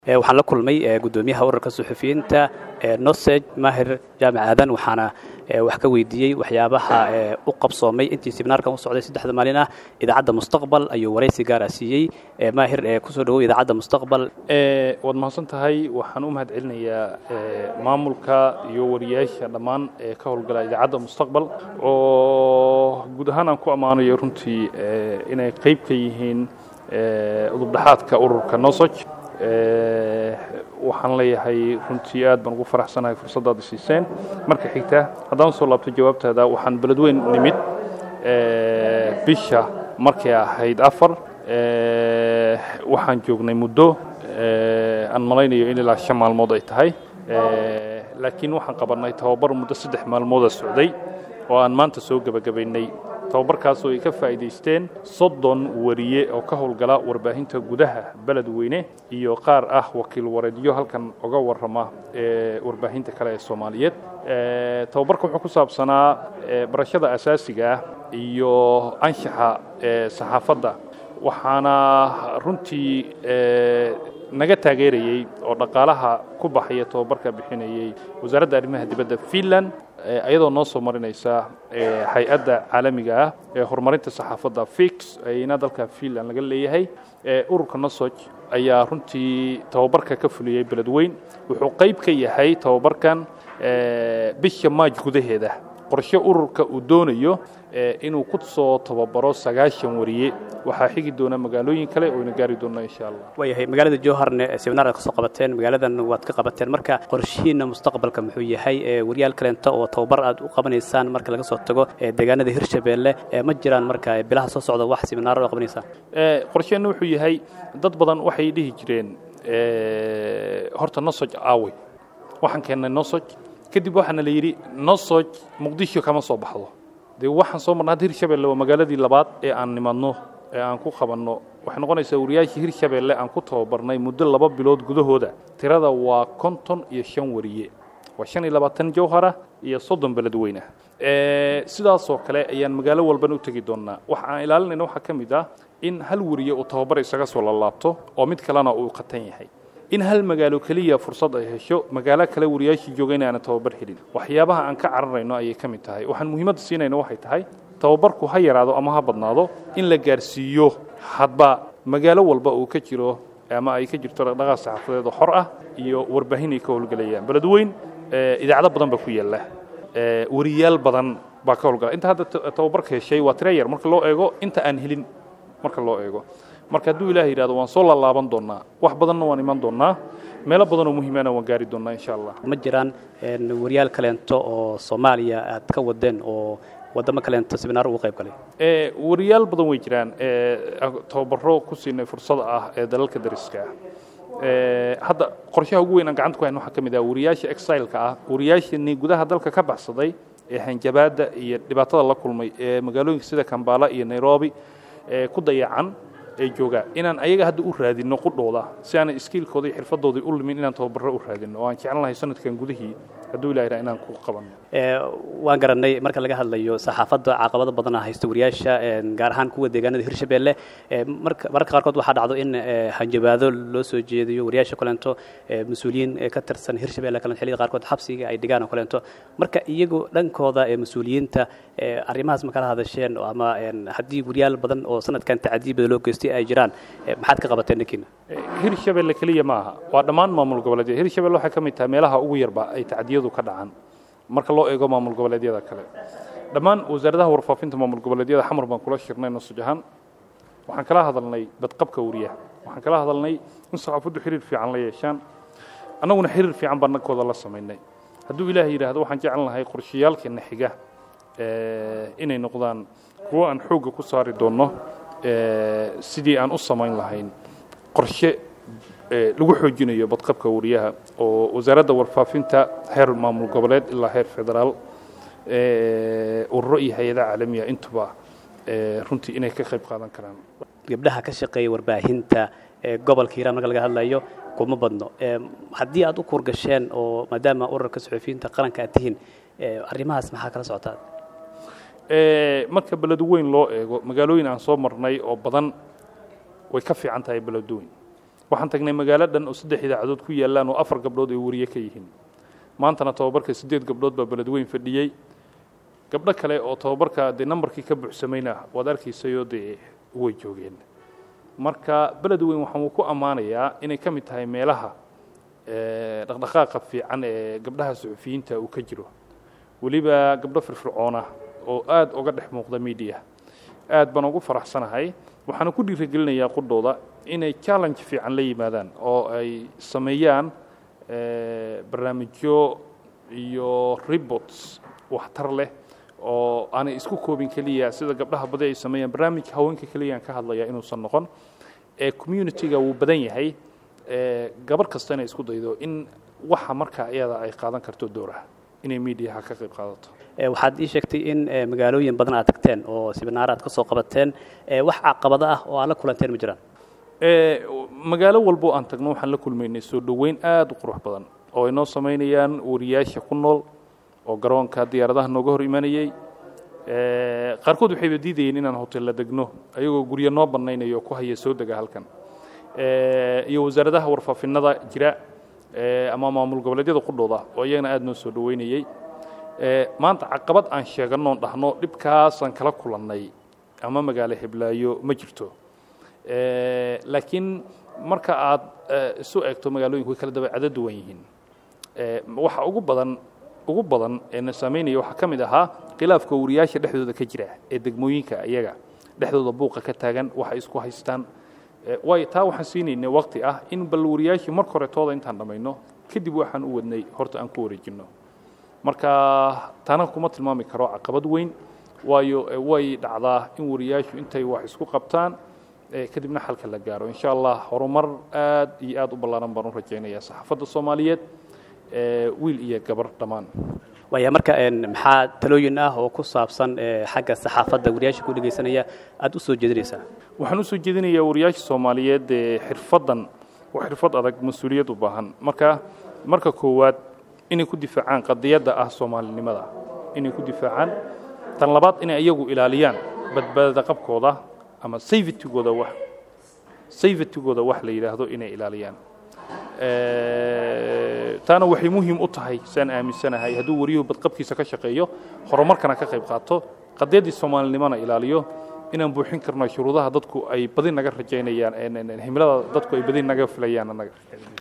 waxaan la kulmay gudoomiyaha ururka suxufiyiinta noseg mahir jaamac aadan waxaana wax ka weydiiyey waxyaabaha u qabsoomay intii sibinaarkan u socday saddexda maalin ah idaacadda mustaqbal ayuu waraysi gaara siiyey maahir kusoo dhawow idaacadda mustaqbal waad mahadsan tahay waxaan u mahad celinayaa maamulka iyo wariyaasha dhammaan ee ka howlgala idaacadda mustaqbal oo guud ahaan aan ku ammaanayo runtii inay qayb ka yihiin udubdhaxaadka ururka nosog waxaan leeyahay runtii aad baan ugu faraxsanahay fursaddaada siiseen marka xigta haddaan soo laabto jawaabtaada waxaan beledweyn nimid bisha markay ahayd afar waxaan joognay muddo aan malaynayo in ilaa shan maalmood ay tahay laakiin waxaan qabannay tababar muddo saddex maalmooda socday oo aan maanta soo gebagabaynay tababarkaasoo ay ka faa'iidaysteen soddon wariye oo ka howlgala warbaahinta gudaha beledweyne iyo qaar ah wakiil wareedyo halkan oga warrama ee warbaahinta kale ee soomaaliyeed tababarka wuxuu ku saabsanaa barashada asaasiga ah iyo anshaxa ee saxaafadda waxaana runtii naga taageerayey oo dhaqaalaha ku baxaya tababarka bixinayey wasaaradda arrimaha dibadda finland ayadoo noo soo marinaysa hay-adda caalamiga ah ee horumarinta saxaafadda fix ayna dalka finland laga leeyahay ururka nosog ayaa runtii tababarka ka fuliyey beledweyn wuxuu qayb ka yahay tababarkan bisha maaj gudaheeda qorshe ururka uu doonayo inuu ku soo tababaro sagaashan wariye waxaa xigi doona magaalooyin kale oyna gaari doona insha allah waayahay magaalada jowharne seminaar aad ka soo qabateen magaaladan waad ka qabateen marka qorshihiina mustaqbalka muxuu yahay wariyaal kaleento oo tababar aad u qabanaysaan marka laga soo tago deegaanada hirshabeelle ma jiraan marka bilaha soo socda wax seminaaro oo qabanaysaan qorsheenna wuxuu yahay dad badan waxay dhihi jireen horta nosoj aawe waxaan keennay nosoj kadib waxaana la yidhi nosoj muqdisho kama soo baxdo dee waxaan soo marna hadda hirshabelle waa magaaladii labaad ee aan nimadno ee aan ku qabanno waxay noqonaysaa wariyaashii hirshabelle aan ku tababarnay muddo laba bilood gudahooda tirada waa konton iyo shan wariye waa shan iyo labaatan jawhara iyo soddon beledweyne sidaasoo kale ayaan magaalo walbana u tegi doonnaa waxa aan ilaalinayna waxaa ka mid ah in hal wariye uu tababar isaga soo lalaabto oo mid kalena uu qatan yahay in hal magaalo keliya fursad ay hesho magaalo kale wariyaashii jooga in aanan tababar helin waxyaabaha aan ka cararayno ayay ka mid tahay waxaan muhiimadda siinayno waxay tahay tababarku ha yaraado ama ha badnaado in la gaarsiiyo hadba magaalo walba uu ka jiro ama ay ka jirto dhaqdhaqaaq saxaafadeed oo xor ah iyo warbaahin ay ka howlgelayaan beledweyn idaacado badan baa ku yaalla wariyaal badan baa ka howlgala inta hadda tababarka heshay waa tira yar marka loo eego inta aan helin marka loo eego marka hadduu ilaah yidhahdo waan soo laalaaban doonnaa wax badanna waan iman doonnaa meelo badanoo muhiimana waan gaari doonnaa insha allah ma jiraan wariyaal kaleento oo soomaaliya aad ka wadeen oo waddamo kaleento seminaar ugu qayb galay wariyaal badan way jiraan tababaro ku siinay fursada ah ee dalalka dariska ah hadda qorshaha ugu weyn aan gacanta ku hayn waxaa ka mid ah wariyaasha exileka ah wariyaashani gudaha dalka ka baxsaday ee hanjabaadda iyo dhibaatada la kulmay ee magaalooyinka sida kambala iyo nairobi ee ku dayacan ee jooga inaan ayaga hadda u raadinno qudhooda si aanay iskiilkooda iyo xirfadoodii u limin inaan tababarro u raadinno oo aan jeclan lahay sanadkan gudihii hadduu ilaha inaan ku qabanno waan garannay marka laga hadlayo saxaafadda caqabado badana haysta wariyaasha gaar ahaan kuwa deegaanada hirshabeelle marka mararka qaarkood waxaa dhacdo in hanjabaado loo soo jeediyo wariyaasha kaleento mas-uuliyiin ka tirsan hirshabelle kale xilliyada qaarkood xabsiga ay dhigaan oo kaleento marka iyagu dhankooda mas-uuliyiinta arrimahaas ma kala hadasheen ama haddii wariyaal badan oo sanadkan tacadiibada loo geystay ay jiraan maxaad ka qabateen dhankiina hirshabelle keliya ma aha waa dhammaan maamul goboleedyada hirshabelle waxay ka mid tahay meelaha ugu yarba ay tacdiyadu ka dhacaan marka loo eego maamul goboleedyada kale dhammaan wasaaradaha warfaafinta maamul goboleedyada xamar baan kula shirnay nasuj ahaan waxaan kala hadalnay badqabka wariyaha waxaan kala hadalnay in saxaafaddu xiriir fiican la yeeshaan annaguna xiriir fiican baan nankooda la samaynay hadduu ilaah yidhaahdo waxaan jeclan lahay qorshayaalkeena xiga inay noqdaan kuwo aan xoogga ku saari doonno sidii aan u samayn lahayn qorshe lagu xoojinayo badqabka wariyaha oo wasaaradda warfaafinta heer maamul goboleed ilaa heer federaal ururo iyo hay-adaha caalamiya intuba runtii inay ka qayb qaadan karaan gabdhaha ka shaqeeya warbaahinta gobolka hiiraan marka laga hadlayo kuma badno haddii aad u kuurgasheen oo maadaama ururka suxufiyiinta qaranka aad tihiin arrimahaas maxaa kala socotaa marka beledweyn loo eego magaalooyin aan soo marnay oo badan way ka fiican tahay beledweyn waxaan tagnay magaalo dhan oo saddex idaacadood ku yaallaan oo afar gabdhood ay wariye ka yihiin maantana tababarka siddeed gabdhood baa beledweyn fadhiyey gabdho kale oo tababarka dee nambarkii ka buuxsamayna waad arkaysayoo dee way joogeen marka beledweyn waxaan ku ammaanayaa inay ka mid tahay meelaha dhaqdhaqaaqa fiican ee gabdhaha suxufiyiinta uu ka jiro weliba gabdho firfircoona oo aad uga dhex muuqda media aad baan ugu faraxsanahay waxaana ku dhiirigelinayaa qudhooda inay challenge fiican la yimaadaan oo ay sameeyaan barnaamijyo iyo reports waxtar leh oo aanay isku koobin keliya sida gabdhaha badi ay sameeyaan barnaamijka haweenka keliyaan ka hadlaya inuusan noqon ee community-ga wuu badan yahay gabar kasta inay isku daydo in waxa markaa iyada ay qaadan karto dooraha inay mediaha ka qayb qaadato waxaad ii sheegtay in magaalooyin badan aad tagteen oo siminaar aad ka soo qabateen wax caqabado ah oo aad la kulanteen ma jiraan magaalo walbo aan tagno waxaan la kulmaynay soo dhoweyn aada u qurux badan oo ay noo samaynayaan wariyaasha ku nool oo garoonka diyaaradaha nooga hor imanayey qaarkood waxayba diidayeen inaan hotella degno ayagoo guryo noo bannaynayo oo ku haya soo dega halkan iyo wasaaradaha warfaafinada jira ama maamul goboleedyada qudhooda oo iyagana aada noo soo dhoweynayey maanta caqabad aan sheeganoon dhahno dhibkaasaan kala kulannay ama magaalo heblaayo ma jirto laakiin marka aad isu eegto magaalooyinku way kala dabeecado duwan yihiin waxa ugu badan ugu badan ee na saameynaya waxaa ka mid ahaa khilaafka wariyaasha dhexdooda ka jira ee degmooyinka iyaga dhexdooda buuqa ka taagan waxay isku haystaan waayo taa waxaan siinaynay waqti ah in bal wariyaashii marka hore tooda intaan dhammayno kadib waxaan u wadnay horta aan ku wareejinno marka taana kuma tilmaami karo caqabad weyn waayo way dhacdaa in wariyaashu intay wax isku qabtaan kadibna xalka la gaaro insha allah horumar aad iyo aad u ballaaran baan u rajaynayaa saxaafadda soomaaliyeed wiil iyo gabar dhammaan waaya marka maxaa talooyin ah oo ku saabsan xagga saxaafadda wariyaasha ku dhegaysanaya aada u soo jeedinaysaa waxaan u soo jeedinayaa wariyaasha soomaaliyeed ee xirfaddan waa xirfad adag mas-uuliyad u baahan marka marka koowaad inay ku difaacaan qadiyadda ah soomaalinimada inay ku difaacaan tan labaad inay iyagu ilaaliyaan badbaadada qabkooda ama safetygooda wax safetygooda wax la yidhaahdo inay ilaaliyaan taana waxay muhiim u tahay saan aaminsanahay hadduu wariyuhu badqabkiisa ka shaqeeyo horumarkana ka qayb qaato qadiyaddii soomaalinimona ilaaliyo inaan buuxin karno shuruudaha dadku ay badi naga rajaynayaan himilada dadku ay badi naga filayaan annaga